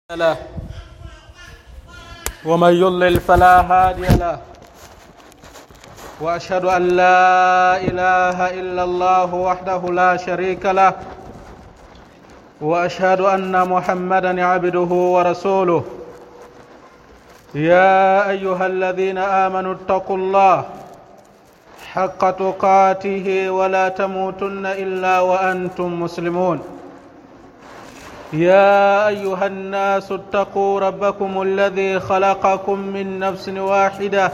له ومن يضلل فلا هادي له واشهد ان لا اله الا الله وحده لا شريك له واشهد ان محمدا عبده ورسوله يا ايها الذين امنوا اتقوا الله حق تقاته ولا تموتن الا وانتم مسلمون يا ايها الناس اتقوا ربكم الذي خلقكم من نفس واحده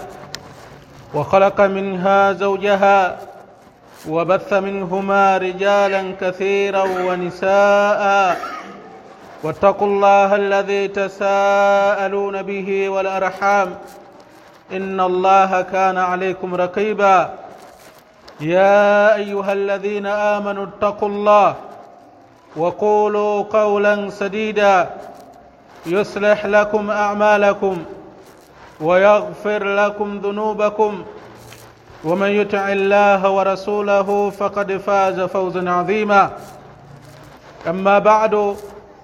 وخلق منها زوجها وبث منهما رجالا كثيرا ونساء واتقوا الله الذي تساءلون به والارحام ان الله كان عليكم رقيبا يا ايها الذين امنوا اتقوا الله وقولوا قولا سديدا يصلح لكم اعمالكم ويغفر لكم ذنوبكم ومن يطع الله ورسوله فقد فاز فوزا عظيما اما بعد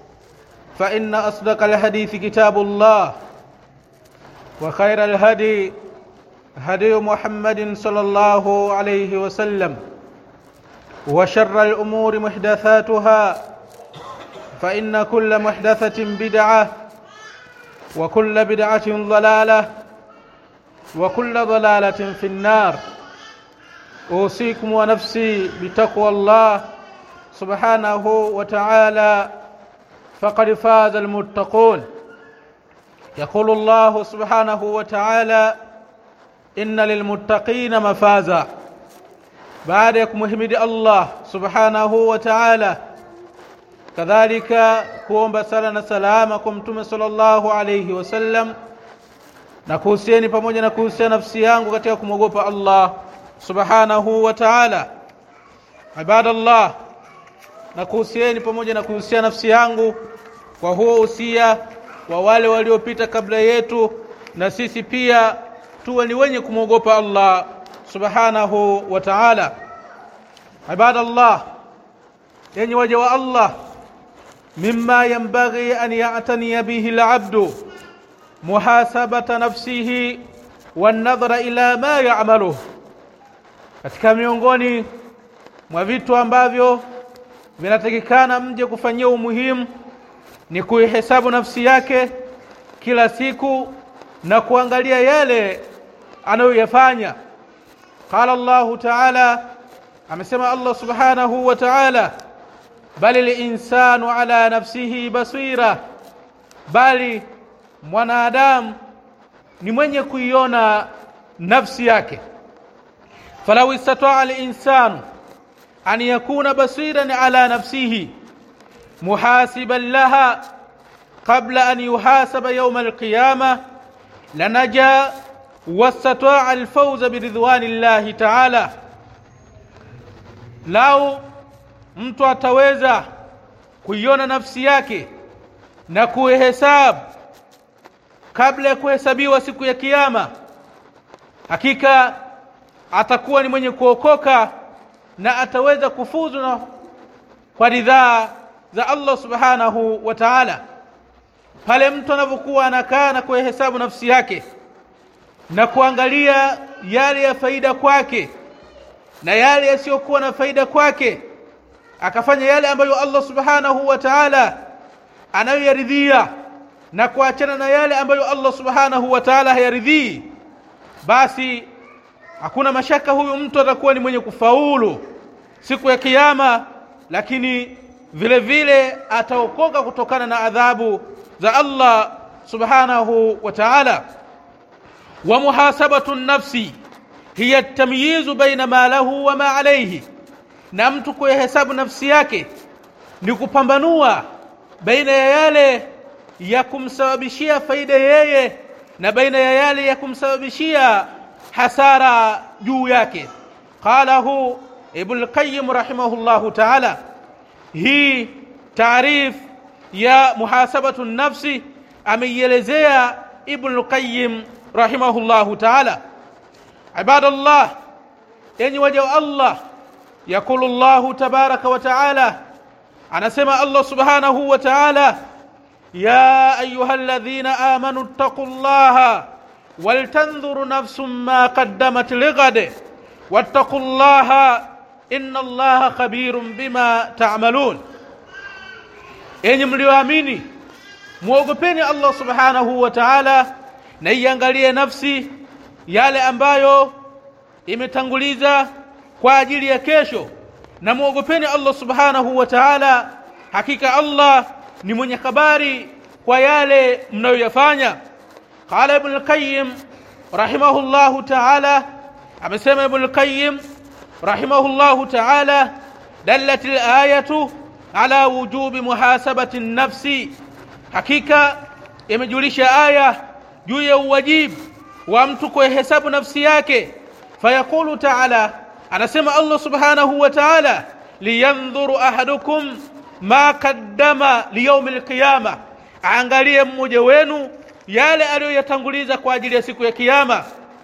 فان اصدق الحديث كتاب الله وخير الهدي هدي محمد صلى الله عليه وسلم وشر الامور محدثاتها فان كل محدثه بدعه وكل بدعه ضلاله وكل ضلاله في النار اوصيكم ونفسي بتقوى الله سبحانه وتعالى فقد فاز المتقون يقول الله سبحانه وتعالى ان للمتقين مفازا baada ya kumhimidi Allah subhanahu wa ta'ala kadhalika kuomba sala na salama kwa mtume sallallahu alayhi wasallam na kuhusieni pamoja na kuhusia nafsi yangu katika kumwogopa Allah subhanahu wa ta'ala ibadallah na kuhusieni pamoja na kuhusia nafsi yangu kwa huo usia wa wale waliopita kabla yetu na sisi pia tuwe ni wenye kumwogopa Allah subhanahu wa ta'ala ibadallah yenye waja wa Allah mimma yanbaghi an ya'tani bihi al-'abdu muhasabata nafsihi wan-nadhara ila ma ya'maluhu katika miongoni mwa vitu ambavyo vinatakikana mje kufanyia umuhimu ni kuihesabu nafsi yake kila siku na kuangalia yale anayoyafanya قال الله تعالى amesema Allah subhanahu wa ta'ala bali linsanu ala nafsihi basira bali mwanadamu ni mwenye kuiona nafsi yake falau istata'a al-insanu an yakuna basiran ala nafsihi muhasiban laha qabla an yuhasaba yawm al-qiyamah lanaja واستطاع الفوز برضوان الله تعالى lau mtu ataweza kuiona nafsi yake na kuhesabu kabla ya kuhesabiwa siku ya kiyama hakika atakuwa ni mwenye kuokoka na ataweza kufuzu na kwa ridhaa za Allah subhanahu wa ta'ala pale mtu anapokuwa anakaa na kuhesabu nafsi yake na kuangalia yale ya faida kwake na yale yasiyokuwa na faida kwake akafanya yale ambayo Allah subhanahu wa ta'ala anayoyaridhia na kuachana na yale ambayo Allah subhanahu wa ta'ala hayaridhii basi hakuna mashaka huyu mtu atakuwa ni mwenye kufaulu siku ya kiyama lakini vile vile ataokoka kutokana na adhabu za Allah subhanahu wa ta'ala ومحاسبه النفس هي التمييز بين ما له وما عليه na mtu kuhesabu nafsi yake ni kupambanua baina ya yale ya kumsababishia faida yeye na baina ya yale ya kumsababishia hasara juu yake qalahu ibn qayyim rahimahullah ta'ala hii taarif ya muhasabatu nafsi ameielezea ibn qayyim rahimahullahu ta'ala ibadallah yenye waja wa Allah yakulu Allah tabaraka wa ta'ala anasema Allah subhanahu wa ta'ala يا ايها الذين امنوا اتقوا الله ولتنظر نفس ما قدمت لغد واتقوا الله ان الله خبير بما تعملون enyi mlioamini muogopeni allah subhanahu wa taala na iangalie nafsi yale ambayo imetanguliza kwa ajili ya kesho na muogopeni allah subhanahu wa taala hakika allah ni mwenye habari kwa yale mnayoyafanya qala ibn al-qayyim rahimahullahu taala amesema ibn al-qayyim rahimahullahu taala dallat al-ayatu ala wujubi muhasabati an-nafsi hakika imejulisha aya juu ya uwajibu wa mtu kuhesabu nafsi yake fayaqulu taala anasema allah subhanahu wa taala liyandhuru ahadukum ma qaddama liyaumi lqiyama aangalie mmoja wenu yale aliyoyatanguliza kwa ajili ya siku ya kiyama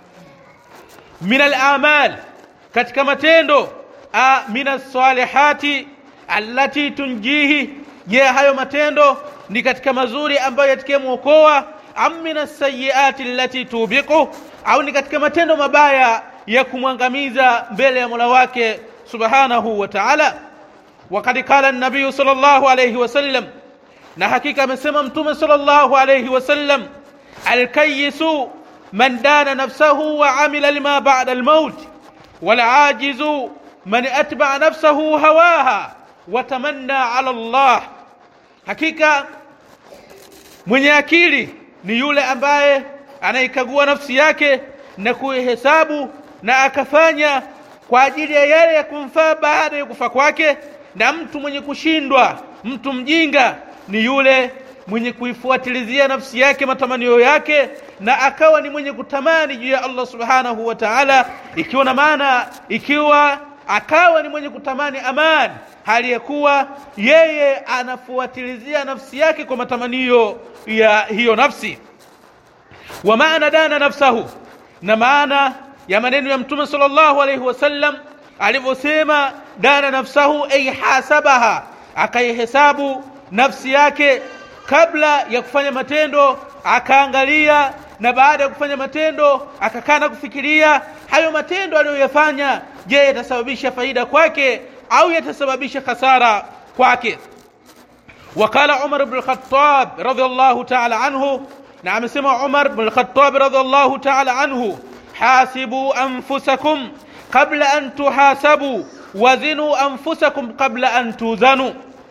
min alamal katika matendo a min alsalihati allati tunjihi je hayo matendo ni katika mazuri ambayo yatakayemwokoa am min alsayiati allati tubiqu au ni katika matendo mabaya ya kumwangamiza mbele ya mola wake subhanahu wa taala وقد قال النبي صلى الله عليه وسلم na hakika amesema mtume sallallahu alayhi wasallam alkayisu man dana nafsahu wa amila lima ba'da almaut walajizu man atba'a nafsahu hawaha wa tamanna ala Allah hakika mwenye akili ni yule ambaye anaikagua nafsi yake na kuihesabu na akafanya kwa ajili ya yale ya kumfaa baada ya kufa kwake na mtu mwenye kushindwa mtu mjinga ni yule mwenye kuifuatilizia nafsi yake matamanio yake na akawa ni mwenye kutamani juu ya Allah subhanahu wa ta'ala ikiwa na maana ikiwa akawa ni mwenye kutamani amani hali ya kuwa yeye anafuatilizia nafsi yake kwa matamanio ya hiyo nafsi wa maana dana nafsahu na maana ya maneno ya mtume sallallahu alaihi wasallam alivyosema dana nafsahu ay hasabaha akaihesabu nafsi yake kabla ya kufanya matendo akaangalia na baada ya kufanya matendo akakaa na kufikiria hayo matendo aliyoyafanya je yatasababisha faida kwake au yatasababisha hasara kwake وقال عمر بن الخطاب رضي الله تعالى عنه نعم سمع عمر بن الخطاب رضي الله تعالى عنه حاسبوا أنفسكم قبل أن تحاسبوا وزنوا أنفسكم قبل أن توزنوا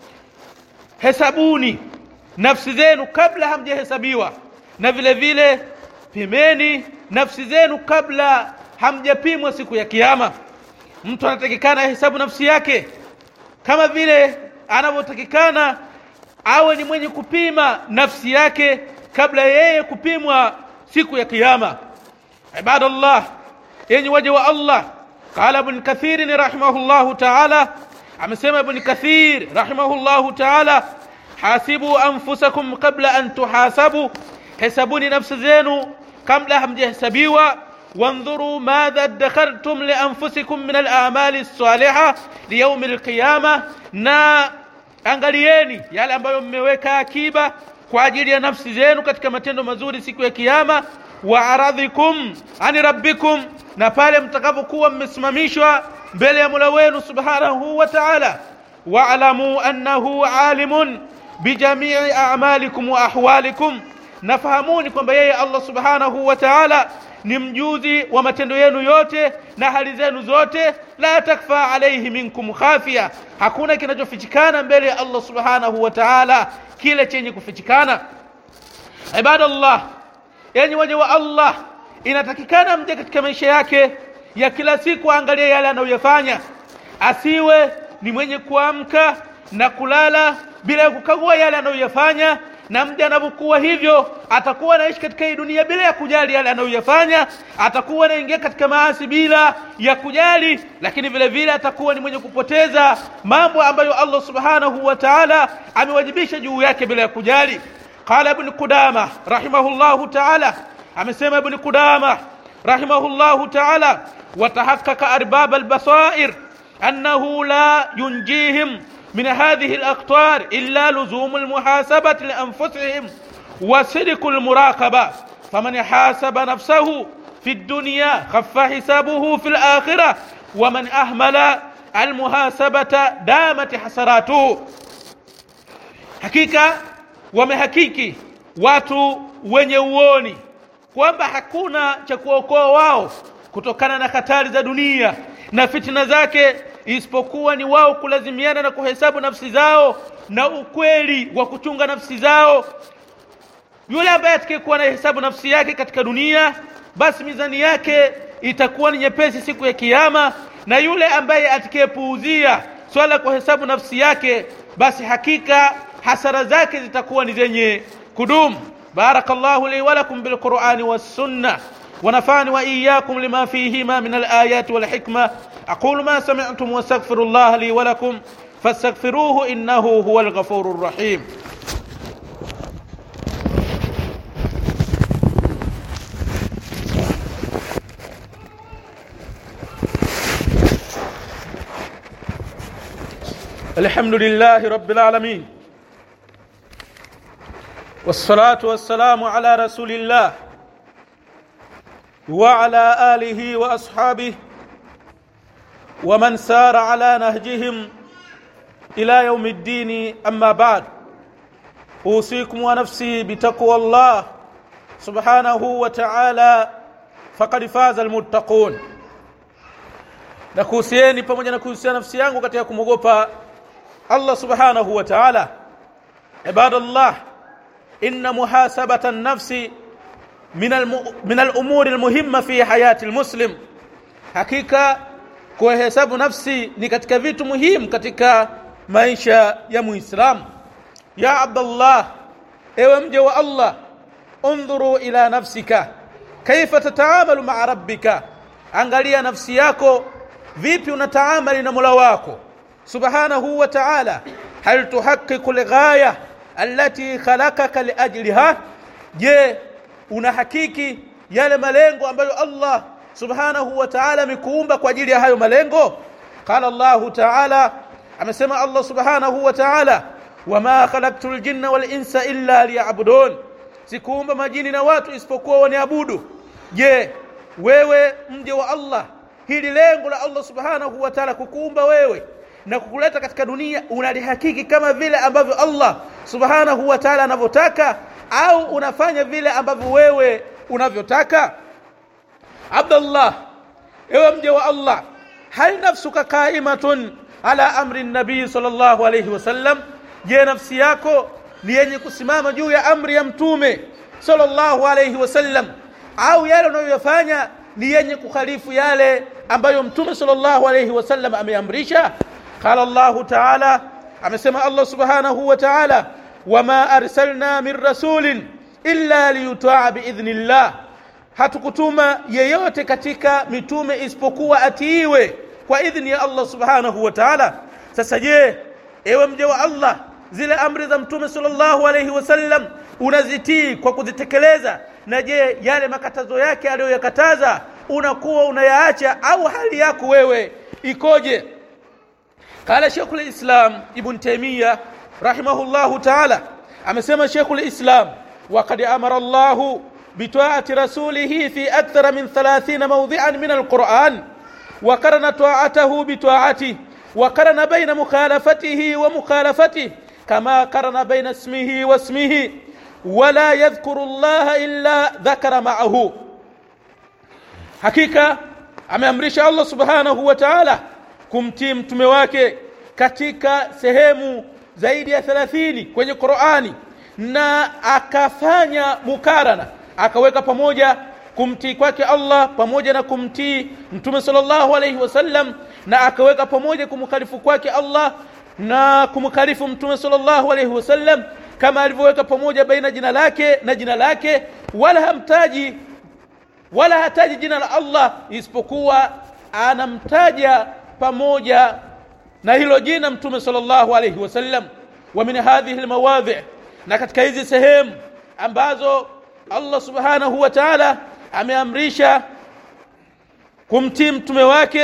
hesabuni nafsi zenu kabla hamjahesabiwa na vile vile pimeni nafsi zenu kabla hamjapimwa siku ya kiyama mtu anatakikana hesabu nafsi yake kama vile anavyotakikana awe ni mwenye kupima nafsi yake kabla yeye kupimwa siku ya kiyama ibadallah yenye waja wa allah qala ibn kathir rahimahullahu ta'ala amesema ibn kathir rahimahullahu ta'ala hasibu anfusakum qabla an tuhasabu hesabuni nafsi zenu kabla hamjahesabiwa وانظروا ماذا ادخرتم لانفسكم من الاعمال الصالحه ليوم القيامه na angalieni yale ambayo mmeweka akiba kwa ajili ya nafsi zenu katika matendo mazuri siku ya kiyama wa aradhikum ani rabbikum na pale mtakapokuwa mmesimamishwa mbele ya Mola wenu subhanahu wa ta'ala wa'lamu annahu alimun bijamii a'malikum wa ahwalikum nafahamuni kwamba yeye Allah subhanahu wa ta'ala ni mjuzi wa matendo yenu yote na hali zenu zote la takfa alayhi minkum khafia hakuna kinachofichikana mbele ya Allah subhanahu wa ta'ala kile chenye kufichikana ibadallah yani waja wa Allah inatakikana mje katika maisha yake ya kila siku aangalie yale anayoyafanya asiwe ni mwenye kuamka na kulala bila ya kukagua yale anayoyafanya na mja anapokuwa hivyo atakuwa anaishi katika hii dunia bila ya kujali yale anayoyafanya atakuwa anaingia katika maasi bila ya kujali lakini vile vile atakuwa ni mwenye kupoteza mambo ambayo Allah subhanahu wa ta'ala amewajibisha juu yake bila ya kujali qala ibn qudama rahimahullahu ta'ala amesema ibn qudama rahimahullahu ta'ala وتحقق أرباب البصائر أنه لا ينجيهم من هذه الأقطار إلا لزوم المحاسبة لأنفسهم وصدق المراقبة فمن حاسب نفسه في الدنيا خف حسابه في الآخرة ومن أهمل المحاسبة دامت حسراته hakika wamehakiki watu wenye uoni kwamba hakuna cha kuokoa wao kutokana na hatari za dunia na fitina zake isipokuwa ni wao kulazimiana na kuhesabu nafsi zao na ukweli wa kuchunga nafsi zao yule ambaye atakayekuwa na hesabu nafsi yake katika dunia basi mizani yake itakuwa ni nyepesi siku ya kiyama na yule ambaye atakayepuuzia swala kwa hesabu nafsi yake basi hakika hasara zake zitakuwa ni zenye kudumu barakallahu li wa lakum bil qur'ani was sunnah ونفعني وإياكم لما فيهما من الآيات والحكمة أقول ما سمعتم واستغفر الله لي ولكم فاستغفروه إنه هو الغفور الرحيم الحمد لله رب العالمين والصلاة والسلام على رسول الله وعلى آله وأصحابه ومن سار على نهجهم إلى يوم الدين أما بعد أوصيكم ونفسي بتقوى الله سبحانه وتعالى فقد فاز المتقون na kuhusieni pamoja na kuhusia nafsi yangu katika kumwogopa Allah subhanahu wa ta'ala ibadallah inna muhasabata an-nafsi min al min al-umuri al-muhimma fi hayati al-muslim hakika kuhesabu nafsi ni katika vitu muhimu katika maisha ya muislamu ya abdallah ewe mje wa Allah undhuru ila nafsika kaifa tataamalu ma'a rabbika angalia nafsi yako vipi unataamali na Mola wako subhanahu wa ta'ala hal tuhaqqiqu al-ghaya allati khalaqaka liajliha je unahakiki yale malengo ambayo Allah subhanahu wa ta'ala amekuumba kwa ajili ya hayo malengo qala Allah ta'ala amesema Allah subhanahu wa ta'ala wama khalaqtul jinna wal insa illa liya'budun sikuumba majini na watu isipokuwa waniabudu je wewe mje wa Allah hili lengo la Allah subhanahu wa ta'ala kukuumba wewe na kukuleta katika dunia unalihakiki kama vile ambavyo Allah subhanahu wa ta'ala anavyotaka au unafanya vile ambavyo wewe unavyotaka Abdullah ewe mje wa Allah hal nafsuka qaimatun ala amri nabii sallallahu alayhi wasallam je nafsi yako ni yenye kusimama juu ya amri ya mtume sallallahu alayhi wasallam au yale unayoyafanya ni yenye kukhalifu yale ambayo mtume sallallahu alayhi wasallam ameamrisha qala Allah ta'ala amesema Allah subhanahu wa ta'ala wama arsalna min rasulin illa liyuta'a biidhnillah hatukutuma yeyote katika mitume isipokuwa atiiwe kwa idhni ya Allah subhanahu wa ta'ala sasa je ewe mje wa Allah zile amri za mtume sallallahu alayhi wasallam unazitii kwa kuzitekeleza na je yale makatazo yake aliyoyakataza unakuwa unayaacha au hali yako wewe ikoje قال شيخ الإسلام ابن تيمية رحمه الله تعالى أمسما شيخ الإسلام وقد أمر الله بطاعة رسوله في أكثر من ثلاثين موضعا من القرآن وقرن طاعته بطاعته وقرن بين مخالفته ومخالفته كما قرن بين اسمه واسمه ولا يذكر الله إلا ذكر معه hakika ameamrisha Allah subhanahu wa ta'ala kumtii mtume wake katika sehemu zaidi ya 30 kwenye Qur'ani na akafanya mukarana akaweka pamoja kumtii kwake Allah pamoja na kumtii mtume sallallahu alayhi wasallam na akaweka pamoja kumkhalifu kwake Allah na kumkhalifu mtume sallallahu alayhi wasallam kama alivyoweka pamoja baina jina lake na jina lake wala hamtaji wala hataji jina la Allah isipokuwa anamtaja pamoja na hilo jina mtume sallallahu alayhi wasallam wa min hadhihi almawadhi na katika hizi sehemu ambazo Allah subhanahu wa ta'ala ameamrisha kumtii mtume wake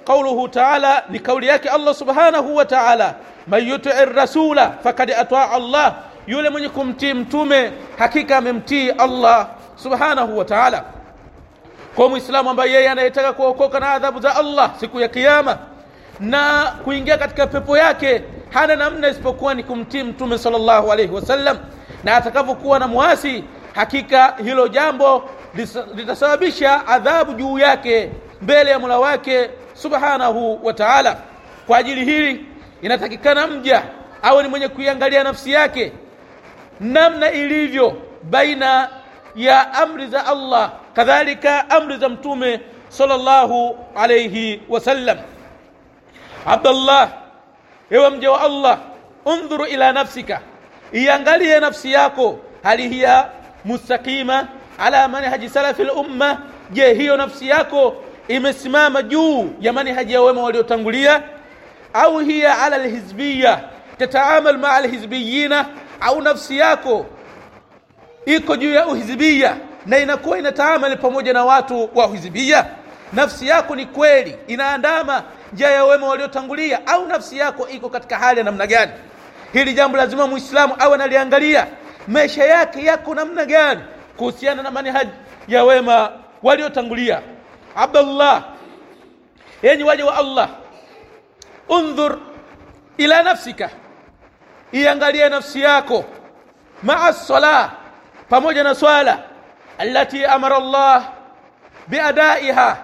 qauluhu taala ni kauli yake allah subhanahu wa taala man yutii rasula fakad ataa allah yule mwenye kumtii mtume hakika amemtii allah subhanahu wa taala kwa mwislamu ambaye yeye anayetaka kuokoka na adhabu za allah siku ya kiyama na kuingia katika pepo yake hana namna isipokuwa ni kumtii mtume sallallahu alaihi wasallam na atakapokuwa na mwasi hakika hilo jambo litasababisha adhabu juu yake mbele ya mola wake subhanahu wa taala kwa ajili hili inatakikana mja awe ni mwenye kuiangalia nafsi yake namna ilivyo baina ya amri za allah kadhalika amri za mtume sallallahu alaihi wasallam abdallah ewe mja wa allah undhuru ila nafsika iangalie nafsi yako hali hiya mustaqima ala manhaji salafi lumma je hiyo nafsi yako imesimama juu ya manhaji ya wema waliotangulia au hiya ala lhizbiya tataamal maa lhizbiyina au nafsi yako iko juu ya uhizibia na inakuwa inataamali pamoja na watu wa uhizibia nafsi yako ni kweli inaandama njia ya wema waliotangulia au nafsi yako iko katika hali ya namna gani hili jambo lazima muislamu awe analiangalia maisha yake yako namna gani kuhusiana na manhaji ya wema waliotangulia abdallah yenyi waja wa allah undhur ila nafsika iangalie nafsi yako maa sala pamoja na swala allati amara allah biadaiha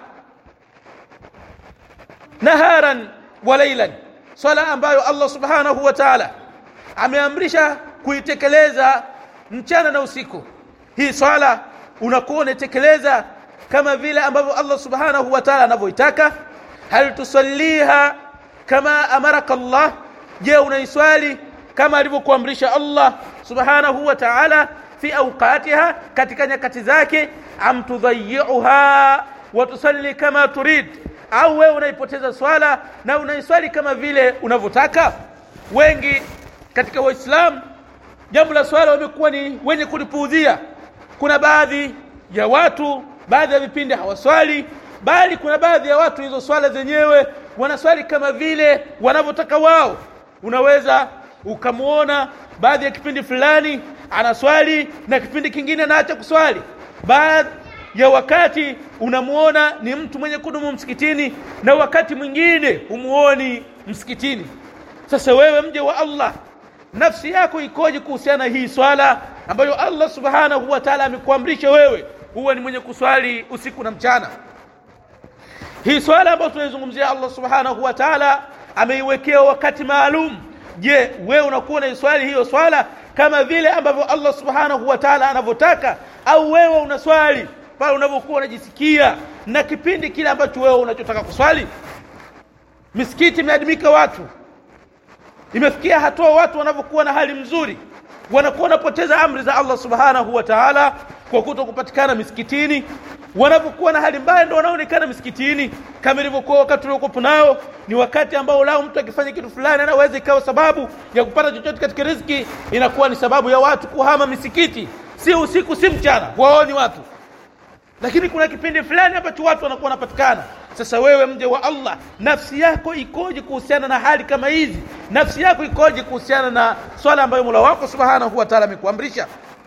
naharan wa lailan swala ambayo allah subhanahu wa taala ameamrisha kuitekeleza mchana na usiku hii swala unakuwa unaitekeleza kama vile ambavyo allah subhanahu wa taala anavyoitaka hal tusalliha kama amaraka allah je unaiswali kama alivyokuamrisha allah subhanahu wa taala fi awqatiha katika nyakati zake am tudhayiuha wa tusalli kama turid au wewe unaipoteza swala na unaiswali kama vile unavyotaka wengi katika waislamu jambo la swala wamekuwa ni wenye kulipuudhia kuna baadhi ya watu baadhi ya vipindi hawaswali bali kuna baadhi ya watu hizo swala zenyewe wanaswali kama vile wanavyotaka wao unaweza ukamwona baadhi ya kipindi fulani anaswali na kipindi kingine anaacha kuswali baadhi ya wakati unamuona ni mtu mwenye kudumu msikitini na wakati mwingine humuoni msikitini sasa wewe mje wa allah nafsi yako ikoje kuhusiana hii swala ambayo allah subhanahu wa taala amekuamrisha wewe huwe ni mwenye kuswali usiku na mchana hii swala ambayo tunaizungumzia allah subhanahu wa taala ameiwekea wakati maalum je wewe unakuwa unaiswali hiyo swala kama vile ambavyo allah subhanahu wa taala anavyotaka au wewe unaswali pale unavyokuwa unajisikia na kipindi kile ambacho wewe unachotaka kuswali misikiti imeadimika watu imefikia hatua watu wanavyokuwa na hali mzuri wanakuwa wanapoteza amri za allah subhanahu wa taala kwa kuto kupatikana misikitini wanapokuwa na hali mbaya ndo wanaonekana misikitini kama ilivyokuwa wakati uliokuwepo nao ni wakati ambao lao mtu akifanya kitu fulani anaweza ikawa sababu ya kupata chochote katika riziki inakuwa ni sababu ya watu kuhama misikiti si usiku si mchana waoni watu lakini kuna kipindi fulani ambacho watu wanakuwa wanapatikana sasa wewe mje wa allah nafsi yako ikoje kuhusiana na hali kama hizi nafsi yako ikoje kuhusiana na swala ambayo mola wako subhanahu wa taala amekuamrisha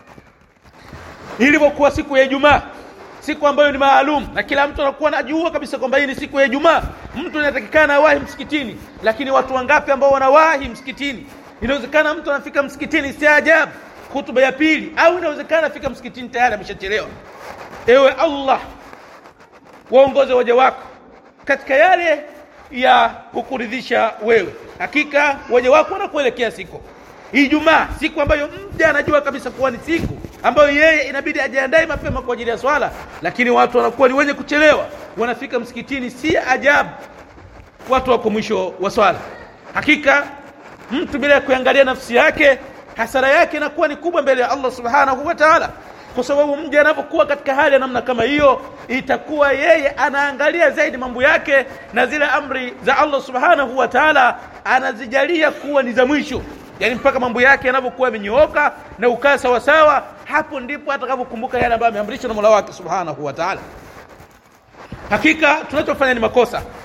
ilivyokuwa siku ya ijumaa siku ambayo ni maalum na kila mtu anakuwa anajua kabisa kwamba hii ni siku ya ijumaa mtu inatakikana awahi msikitini lakini watu wangapi ambao wanawahi msikitini inawezekana mtu anafika msikitini si ajabu hutuba ya pili au inawezekana afika msikitini tayari ameshachelewa ewe allah waongoze waja wako katika yale ya kukuridhisha wewe hakika waja wako wanakuelekea siku ijumaa siku ambayo mja anajua kabisa kuwa ni siku ambayo yeye inabidi ajiandae mapema kwa ajili ya swala lakini watu wanakuwa ni wenye kuchelewa wanafika msikitini si ajabu watu wako mwisho wa swala hakika mtu bila ya kuangalia nafsi yake hasara yake inakuwa ni kubwa mbele ya allah subhanahu wa taala kwa sababu mja anapokuwa katika hali ya namna kama hiyo itakuwa yeye anaangalia zaidi mambo yake na zile amri za allah subhanahu wa taala anazijalia kuwa ni za mwisho yaani mpaka mambo yake yanavyokuwa yamenyooka na ukaa sawasawa hapo ndipo atakapokumbuka yale ambayo ameamrishwa na mola wake subhanahu wa taala hakika tunachofanya ni makosa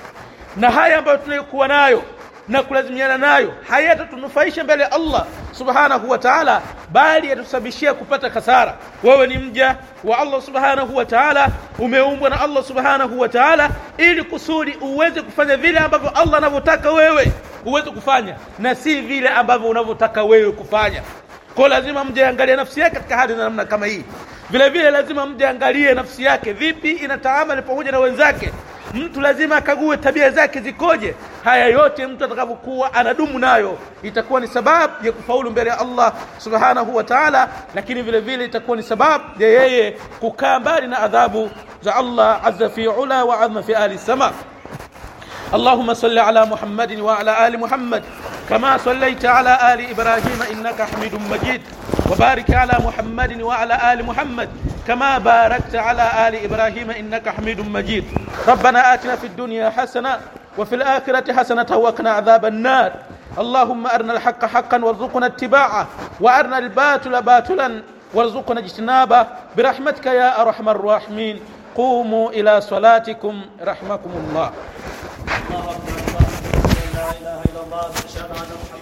na haya ambayo tunayokuwa nayo na kulazimiana nayo hayatatunufaisha mbele ya Allah subhanahu wa ta'ala bali yatusababishia kupata kasara wewe ni mja wa Allah subhanahu wa ta'ala umeumbwa na Allah subhanahu wa ta'ala ili kusudi uweze kufanya vile ambavyo Allah anavyotaka wewe uweze kufanya na si vile ambavyo unavyotaka wewe kufanya kwa lazima mje angalie nafsi yake katika hali na namna kama hii vile vile lazima mje angalie nafsi yake vipi inataamali pamoja na wenzake mtu lazima akague tabia zake zikoje haya yote mtu atakavyokuwa anadumu nayo itakuwa ni sababu ya kufaulu mbele ya Allah subhanahu wa ta'ala lakini vile vile itakuwa ni sababu ya yeye kukaa mbali na adhabu za Allah azza fi ula wa azma fi ali sama اللهم صل على محمد وعلى ال محمد كما صليت على ال ابراهيم انك حميد مجيد وبارك على محمد وعلى ال محمد كما باركت على ال ابراهيم انك حميد مجيد ربنا اتنا في الدنيا حسنه وفي الاخره حسنه وقنا عذاب النار اللهم ارنا الحق حقا وارزقنا اتباعه وارنا الباطل باطلا وارزقنا اجتنابه برحمتك يا ارحم الراحمين قوموا الى صلاتكم رحمكم الله الله اكبر الله لا اله الا الله اشهد ان محمدا